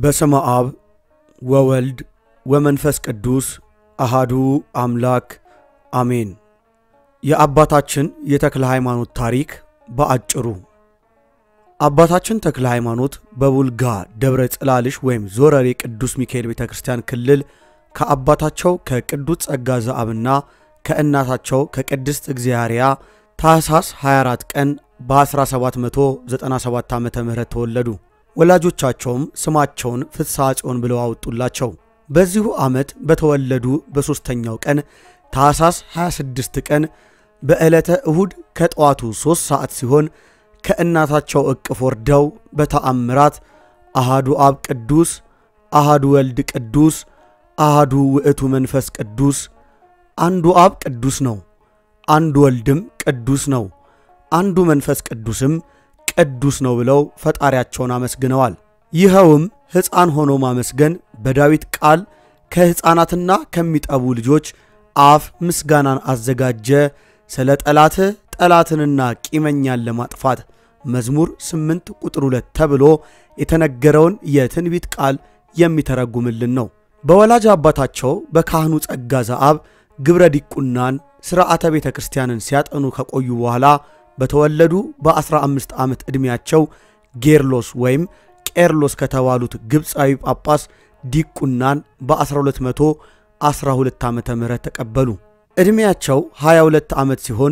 በስመ አብ ወወልድ ወመንፈስ ቅዱስ አሃዱ አምላክ አሜን። የአባታችን የተክለ ሃይማኖት ታሪክ በአጭሩ አባታችን ተክለ ሃይማኖት በቡልጋ ደብረ ጽላልሽ ወይም ዞረሬ ቅዱስ ሚካኤል ቤተ ክርስቲያን ክልል ከአባታቸው ከቅዱስ ጸጋ ዘአብና ከእናታቸው ከቅድስት እግዚአርያ ታኅሳስ 24 ቀን በ1797 ዓ ም ተወለዱ። ወላጆቻቸውም ስማቸውን ፍስሐ ጽዮን ብለው አወጡላቸው። በዚሁ ዓመት በተወለዱ በሦስተኛው ቀን ታኅሳስ 26 ቀን በዕለተ እሁድ ከጠዋቱ ሦስት ሰዓት ሲሆን ከእናታቸው እቅፍ ወርደው በተአምራት አሃዱ አብ ቅዱስ፣ አሃዱ ወልድ ቅዱስ፣ አሃዱ ውእቱ መንፈስ ቅዱስ፣ አንዱ አብ ቅዱስ ነው፣ አንዱ ወልድም ቅዱስ ነው፣ አንዱ መንፈስ ቅዱስም ቅዱስ ነው ብለው ፈጣሪያቸውን አመስግነዋል። ይኸውም ሕፃን ሆኖ ማመስገን በዳዊት ቃል ከሕፃናትና ከሚጠቡ ልጆች አፍ ምስጋናን አዘጋጀ ስለ ጠላትህ ጠላትንና ቂመኛን ለማጥፋት መዝሙር 8 ቁጥር 2 ተብሎ የተነገረውን የትንቢት ቃል የሚተረጉምልን ነው። በወላጅ አባታቸው በካህኑ ጸጋ ዘአብ ግብረ ዲቁናን ሥርዓተ ቤተ ክርስቲያንን ሲያጠኑ ከቆዩ በኋላ በተወለዱ በ15 ዓመት ዕድሜያቸው ጌርሎስ ወይም ቄርሎስ ከተባሉት ግብፃዊ ጳጳስ ዲቁናን በ1212 ዓመተ ምህረት ተቀበሉ። ዕድሜያቸው 22 ዓመት ሲሆን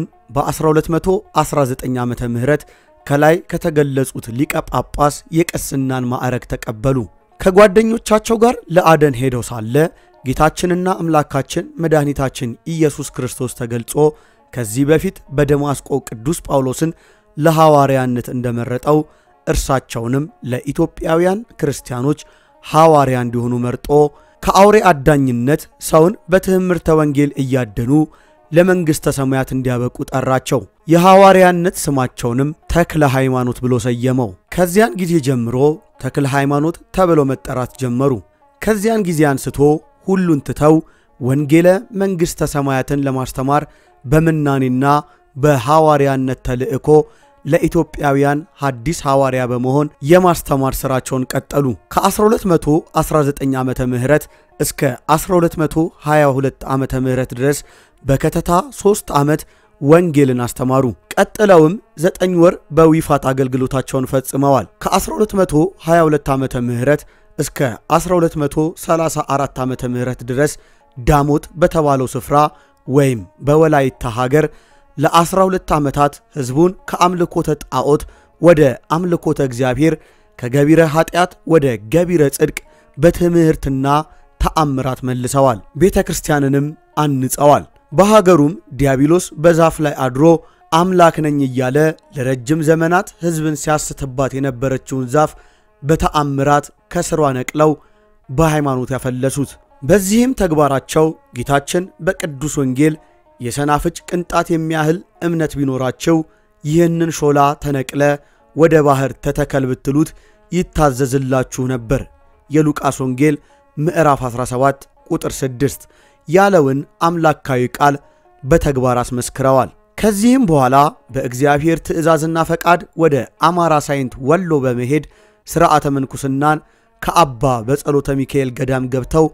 በ1219 ዓመተ ምህረት ከላይ ከተገለጹት ሊቀ ጳጳስ የቅስናን ማዕረግ ተቀበሉ። ከጓደኞቻቸው ጋር ለአደን ሄደው ሳለ ጌታችንና አምላካችን መድኃኒታችን ኢየሱስ ክርስቶስ ተገልጾ ከዚህ በፊት በደማስቆ ቅዱስ ጳውሎስን ለሐዋርያነት እንደመረጠው እርሳቸውንም ለኢትዮጵያውያን ክርስቲያኖች ሐዋርያ እንዲሆኑ መርጦ ከአውሬ አዳኝነት ሰውን በትምህርተ ወንጌል እያደኑ ለመንግሥተ ሰማያት እንዲያበቁ ጠራቸው። የሐዋርያነት ስማቸውንም ተክለ ሃይማኖት ብሎ ሰየመው። ከዚያን ጊዜ ጀምሮ ተክለ ሃይማኖት ተብለው መጠራት ጀመሩ። ከዚያን ጊዜ አንስቶ ሁሉን ትተው ወንጌለ መንግሥተ ሰማያትን ለማስተማር በምናኔና በሐዋርያነት ተልእኮ ለኢትዮጵያውያን ሐዲስ ሐዋርያ በመሆን የማስተማር ሥራቸውን ቀጠሉ። ከ1219 ዓመተ ምህረት እስከ 1222 ዓመተ ምህረት ድረስ በከተታ ሦስት ዓመት ወንጌልን አስተማሩ። ቀጥለውም ዘጠኝ ወር በዊፋት አገልግሎታቸውን ፈጽመዋል። ከ1222 ዓመተ ምህረት እስከ 1234 ዓመተ ምህረት ድረስ ዳሞት በተባለው ስፍራ ወይም በወላይታ ሀገር ለ12 ዓመታት ሕዝቡን ከአምልኮተ ጣዖት ወደ አምልኮተ እግዚአብሔር ከገቢረ ኃጢአት ወደ ገቢረ ጽድቅ በትምህርትና ተአምራት መልሰዋል። ቤተ ክርስቲያንንም አንጸዋል። በሀገሩም ዲያብሎስ በዛፍ ላይ አድሮ አምላክ ነኝ እያለ ለረጅም ዘመናት ሕዝብን ሲያስትባት የነበረችውን ዛፍ በተአምራት ከስሯ ነቅለው በሃይማኖት ያፈለሱት። በዚህም ተግባራቸው ጌታችን በቅዱስ ወንጌል የሰናፍጭ ቅንጣት የሚያህል እምነት ቢኖራቸው ይህንን ሾላ ተነቅለ ወደ ባሕር ተተከል ብትሉት ይታዘዝላችሁ ነበር የሉቃስ ወንጌል ምዕራፍ 17 ቁጥር 6 ያለውን አምላካዊ ቃል በተግባር አስመስክረዋል። ከዚህም በኋላ በእግዚአብሔር ትእዛዝና ፈቃድ ወደ አማራ ሳይንት ወሎ በመሄድ ሥርዓተ ምንኩስናን ከአባ በጸሎተ ሚካኤል ገዳም ገብተው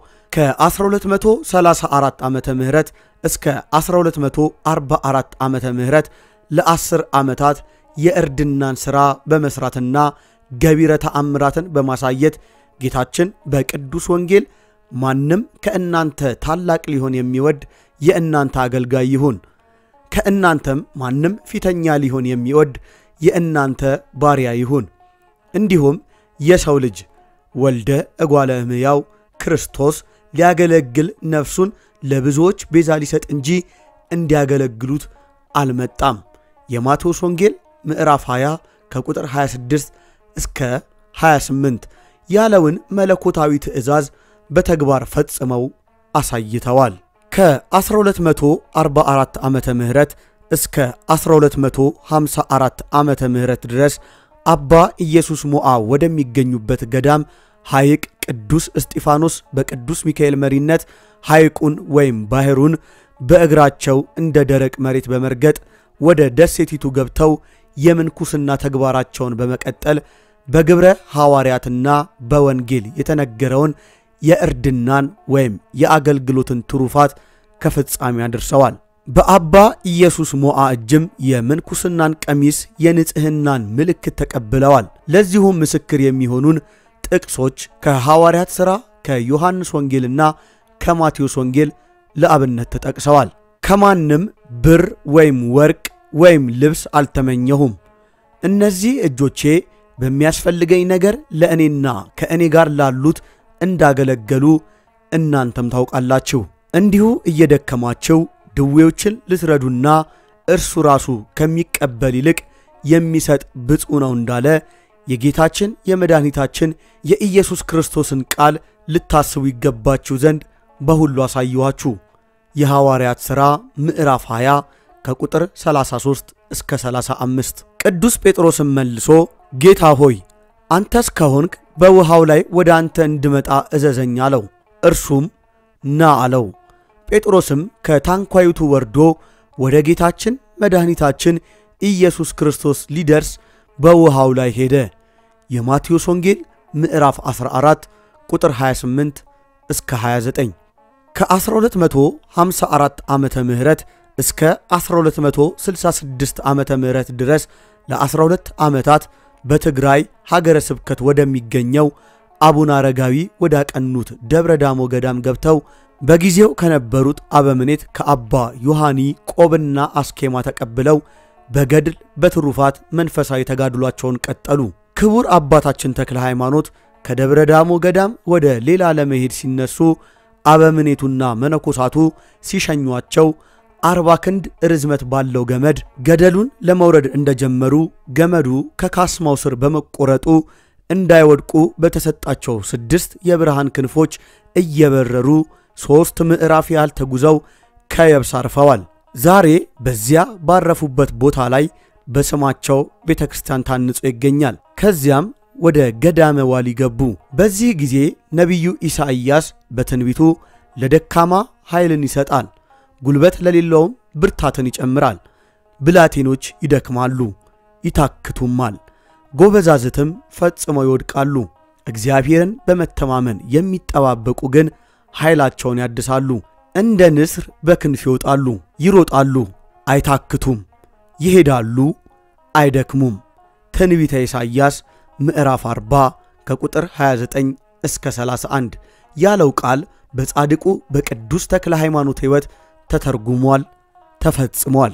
ከ1234 ዓመተ ምህረት እስከ 1244 ዓመተ ምህረት ለአስር ዓመታት የእርድናን ሥራ በመሥራትና ገቢረ ተአምራትን በማሳየት ጌታችን በቅዱስ ወንጌል ማንም ከእናንተ ታላቅ ሊሆን የሚወድ የእናንተ አገልጋይ ይሁን፣ ከእናንተም ማንም ፊተኛ ሊሆን የሚወድ የእናንተ ባሪያ ይሁን፣ እንዲሁም የሰው ልጅ ወልደ እጓለ እመሕያው ክርስቶስ ሊያገለግል ነፍሱን ለብዙዎች ቤዛ ሊሰጥ እንጂ እንዲያገለግሉት አልመጣም። የማቴዎስ ወንጌል ምዕራፍ 20 ከቁጥር 26 እስከ 28 ያለውን መለኮታዊ ትእዛዝ በተግባር ፈጽመው አሳይተዋል። ከ1244 ዓመተ ምህረት እስከ 1254 ዓመተ ምህረት ድረስ አባ ኢየሱስ ሞዓ ወደሚገኙበት ገዳም ሐይቅ ቅዱስ እስጢፋኖስ በቅዱስ ሚካኤል መሪነት ሐይቁን ወይም ባሕሩን በእግራቸው እንደ ደረቅ መሬት በመርገጥ ወደ ደሴቲቱ ገብተው የምንኩስና ተግባራቸውን በመቀጠል በግብረ ሐዋርያትና በወንጌል የተነገረውን የእርድናን ወይም የአገልግሎትን ትሩፋት ከፍጻሜ አድርሰዋል። በአባ ኢየሱስ ሞዓ እጅም የምንኩስናን ቀሚስ የንጽሕናን ምልክት ተቀብለዋል። ለዚሁም ምስክር የሚሆኑን ጥቅሶች ከሐዋርያት ሥራ ከዮሐንስ ወንጌልና ከማቴዎስ ወንጌል ለአብነት ተጠቅሰዋል። ከማንም ብር ወይም ወርቅ ወይም ልብስ አልተመኘሁም። እነዚህ እጆቼ በሚያስፈልገኝ ነገር ለእኔና ከእኔ ጋር ላሉት እንዳገለገሉ እናንተም ታውቃላችሁ። እንዲሁ እየደከማችሁ ድዌዎችን ልትረዱና እርሱ ራሱ ከሚቀበል ይልቅ የሚሰጥ ብፁዕ ነው እንዳለ የጌታችን የመድኃኒታችን የኢየሱስ ክርስቶስን ቃል ልታስቡ ይገባችሁ ዘንድ በሁሉ አሳየኋችሁ። የሐዋርያት ሥራ ምዕራፍ 20 ከቁጥር 33 እስከ 35። ቅዱስ ጴጥሮስም መልሶ ጌታ ሆይ አንተስ ከሆንክ በውሃው ላይ ወደ አንተ እንድመጣ እዘዘኝ አለው። እርሱም ና አለው። ጴጥሮስም ከታንኳይቱ ወርዶ ወደ ጌታችን መድኃኒታችን ኢየሱስ ክርስቶስ ሊደርስ በውሃው ላይ ሄደ። የማቴዎስ ወንጌል ምዕራፍ 14 ቁጥር 28 እስከ 29 ከ1254 ዓመተ ምህረት እስከ 1266 ዓመተ ምህረት ድረስ ለ12 ዓመታት በትግራይ ሀገረ ስብከት ወደሚገኘው አቡነ አረጋዊ ወዳቀኑት ደብረ ዳሞ ገዳም ገብተው በጊዜው ከነበሩት አበምኔት ከአባ ዮሐኒ ቆብና አስኬማ ተቀብለው በገድል በትሩፋት መንፈሳዊ ተጋድሏቸውን ቀጠሉ። ክቡር አባታችን ተክለ ሃይማኖት ከደብረ ዳሞ ገዳም ወደ ሌላ ለመሄድ ሲነሱ አበምኔቱና መነኮሳቱ ሲሸኟቸው አርባ ክንድ ርዝመት ባለው ገመድ ገደሉን ለመውረድ እንደጀመሩ ገመዱ ከካስማው ስር በመቆረጡ እንዳይወድቁ በተሰጣቸው ስድስት የብርሃን ክንፎች እየበረሩ ሦስት ምዕራፍ ያህል ተጉዘው ከየብስ አርፈዋል። ዛሬ በዚያ ባረፉበት ቦታ ላይ በስማቸው ቤተ ክርስቲያን ታንጾ ይገኛል። ከዚያም ወደ ገዳመ ዋሊ ገቡ። በዚህ ጊዜ ነቢዩ ኢሳይያስ በትንቢቱ ለደካማ ኃይልን ይሰጣል፣ ጉልበት ለሌለውም ብርታትን ይጨምራል። ብላቴኖች ይደክማሉ፣ ይታክቱማል፣ ጎበዛዝትም ፈጽመው ይወድቃሉ። እግዚአብሔርን በመተማመን የሚጠባበቁ ግን ኃይላቸውን ያድሳሉ። እንደ ንስር በክንፍ ይወጣሉ፣ ይሮጣሉ፣ አይታክቱም፣ ይሄዳሉ፣ አይደክሙም። ትንቢተ ኢሳይያስ ምዕራፍ 40 ከቁጥር 29 እስከ 31 ያለው ቃል በጻድቁ በቅዱስ ተክለ ሃይማኖት ሕይወት ተተርጉሟል፣ ተፈጽሟል።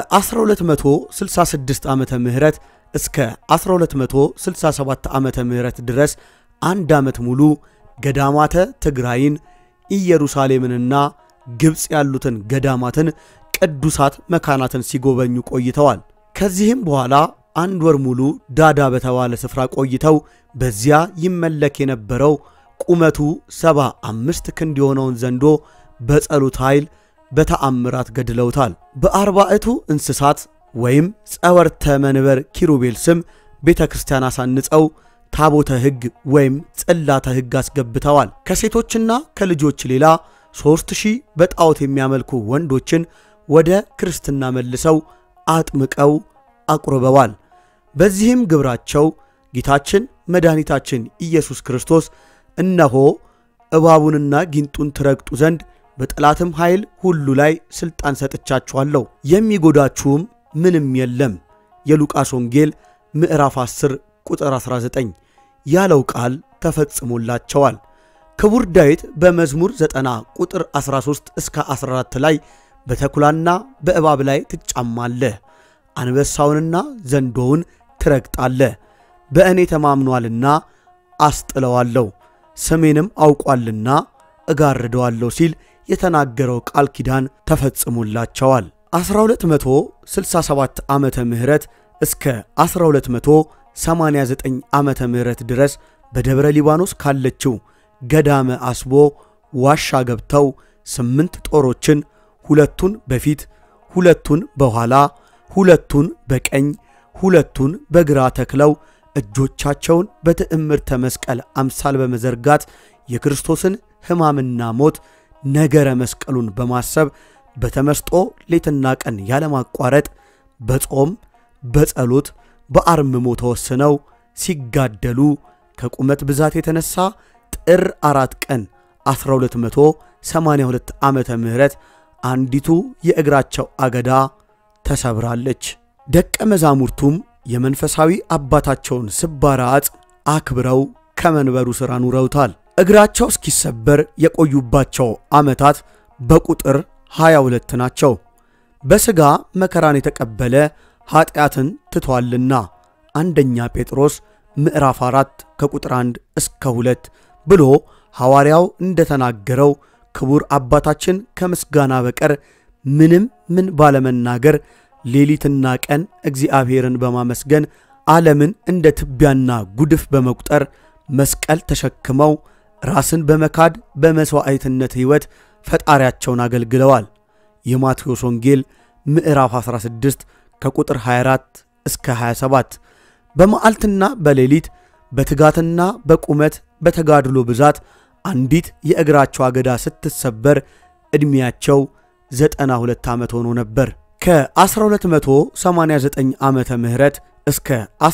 ከ1266 ዓመተ ምህረት እስከ 1267 ዓመተ ምህረት ድረስ አንድ ዓመት ሙሉ ገዳማተ ትግራይን ኢየሩሳሌምንና ግብፅ ያሉትን ገዳማትን ቅዱሳት መካናትን ሲጎበኙ ቆይተዋል። ከዚህም በኋላ አንድ ወር ሙሉ ዳዳ በተባለ ስፍራ ቆይተው በዚያ ይመለክ የነበረው ቁመቱ ሰባ አምስት ክንድ የሆነውን ዘንዶ በጸሎት ኃይል በተአምራት ገድለውታል። በአርባዕቱ እንስሳት ወይም ጸወርተ መንበር ኪሩቤል ስም ቤተ ክርስቲያን አሳንጸው ታቦተ ሕግ ወይም ጽላተ ሕግ አስገብተዋል። ከሴቶችና ከልጆች ሌላ ሦስት ሺህ በጣዖት የሚያመልኩ ወንዶችን ወደ ክርስትና መልሰው አጥምቀው አቁርበዋል። በዚህም ግብራቸው ጌታችን መድኃኒታችን ኢየሱስ ክርስቶስ እነሆ እባቡንና ጊንጡን ትረግጡ ዘንድ በጠላትም ኃይል ሁሉ ላይ ሥልጣን ሰጥቻችኋለሁ፣ የሚጎዳችሁም ምንም የለም የሉቃስ ወንጌል ምዕራፍ 10 ቁጥር 19 ያለው ቃል ተፈጽሞላቸዋል። ክቡር ዳዊት በመዝሙር 90 ቁጥር 13 እስከ 14 ላይ በተኩላና በእባብ ላይ ትጫማለህ፣ አንበሳውንና ዘንዶውን ትረግጣለህ፣ በእኔ ተማምኗልና አስጥለዋለሁ፣ ስሜንም አውቋልና እጋርደዋለሁ ሲል የተናገረው ቃል ኪዳን ተፈጽሞላቸዋል። 1267 ዓመተ ምህረት እስከ 1289 ዓመተ ምህረት ድረስ በደብረ ሊባኖስ ካለችው ገዳመ አስቦ ዋሻ ገብተው ስምንት ጦሮችን ሁለቱን በፊት ሁለቱን በኋላ ሁለቱን በቀኝ ሁለቱን በግራ ተክለው እጆቻቸውን በትዕምርተ መስቀል አምሳል በመዘርጋት የክርስቶስን ሕማምና ሞት ነገረ መስቀሉን በማሰብ በተመስጦ ሌትና ቀን ያለማቋረጥ በጾም በጸሎት በአርምሞ ተወስነው ሲጋደሉ ከቁመት ብዛት የተነሳ ጥር አራት ቀን 1282 ዓመተ ምህረት አንዲቱ የእግራቸው አገዳ ተሰብራለች። ደቀ መዛሙርቱም የመንፈሳዊ አባታቸውን ስባራ አጽም አክብረው ከመንበሩ ሥር አኑረውታል። እግራቸው እስኪሰበር የቆዩባቸው ዓመታት በቁጥር 22 ናቸው። በሥጋ መከራን የተቀበለ ኀጢአትን ትቷልና አንደኛ ጴጥሮስ ምዕራፍ 4 ከቁጥር 1 እስከ 2 ብሎ ሐዋርያው እንደተናገረው ክቡር አባታችን ከምስጋና በቀር ምንም ምን ባለመናገር ሌሊትና ቀን እግዚአብሔርን በማመስገን ዓለምን እንደ ትቢያና ጉድፍ በመቁጠር መስቀል ተሸክመው ራስን በመካድ በመሥዋዕትነት ሕይወት ፈጣሪያቸውን አገልግለዋል። የማቴዎስ ወንጌል ምዕራፍ 16 ከቁጥር 24 እስከ 27 በመዓልትና በሌሊት በትጋትና በቁመት በተጋድሎ ብዛት አንዲት የእግራቸው አገዳ ስትሰበር ዕድሜያቸው 92 ዓመት ሆኖ ነበር። ከ1289 ዓመተ ምህረት እስከ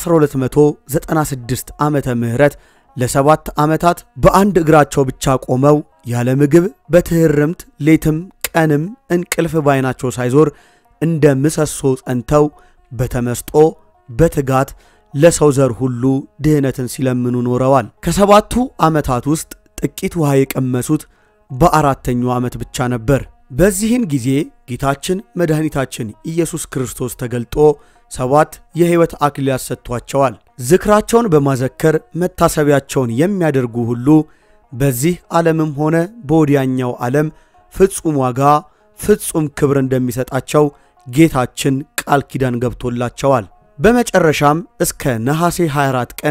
1296 ዓመተ ምህረት ለሰባት ዓመታት በአንድ እግራቸው ብቻ ቆመው ያለ ምግብ በትህርምት ሌትም ቀንም እንቅልፍ ባይናቸው ሳይዞር እንደ ምሰሶ ጸንተው በተመስጦ በትጋት ለሰው ዘር ሁሉ ድህነትን ሲለምኑ ኖረዋል። ከሰባቱ ዓመታት ውስጥ ጥቂት ውሃ የቀመሱት በአራተኛው ዓመት ብቻ ነበር። በዚህን ጊዜ ጌታችን መድኃኒታችን ኢየሱስ ክርስቶስ ተገልጦ ሰባት የሕይወት አክሊላት ሰጥቷቸዋል። ዝክራቸውን በማዘከር መታሰቢያቸውን የሚያደርጉ ሁሉ በዚህ ዓለምም ሆነ በወዲያኛው ዓለም ፍጹም ዋጋ ፍጹም ክብር እንደሚሰጣቸው ጌታችን ቃል ኪዳን ገብቶላቸዋል። በመጨረሻም እስከ ነሐሴ 24 ቀን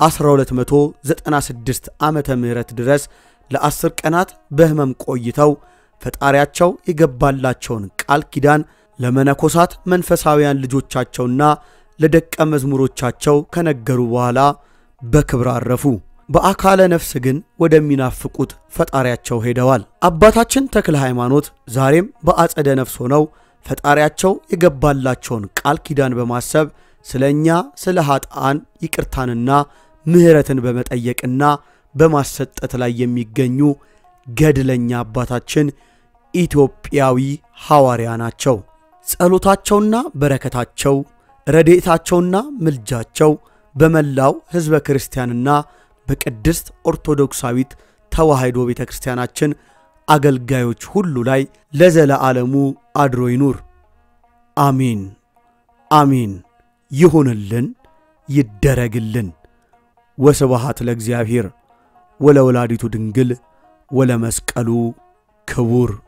1296 ዓመተ ምህረት ድረስ ለአስር ቀናት በሕመም ቆይተው ፈጣሪያቸው የገባላቸውን ቃል ኪዳን ለመነኮሳት መንፈሳውያን ልጆቻቸውና ለደቀ መዝሙሮቻቸው ከነገሩ በኋላ በክብር አረፉ። በአካለ ነፍስ ግን ወደሚናፍቁት ፈጣሪያቸው ሄደዋል። አባታችን ተክለ ሃይማኖት ዛሬም በአጸደ ነፍስ ሆነው ፈጣሪያቸው የገባላቸውን ቃል ኪዳን በማሰብ ስለ እኛ ስለ ኀጥኣን ይቅርታንና ምሕረትን በመጠየቅና በማሰጠት ላይ የሚገኙ ገድለኛ አባታችን ኢትዮጵያዊ ሐዋርያ ናቸው። ጸሎታቸውና በረከታቸው ረድኤታቸውና ምልጃቸው በመላው ሕዝበ ክርስቲያንና በቅድስት ኦርቶዶክሳዊት ተዋሕዶ ቤተ ክርስቲያናችን አገልጋዮች ሁሉ ላይ ለዘለዓለሙ አድሮ ይኑር። አሚን አሚን። ይሁንልን፣ ይደረግልን። ወስብሐት ለእግዚአብሔር ወለወላዲቱ ድንግል ወለመስቀሉ ክቡር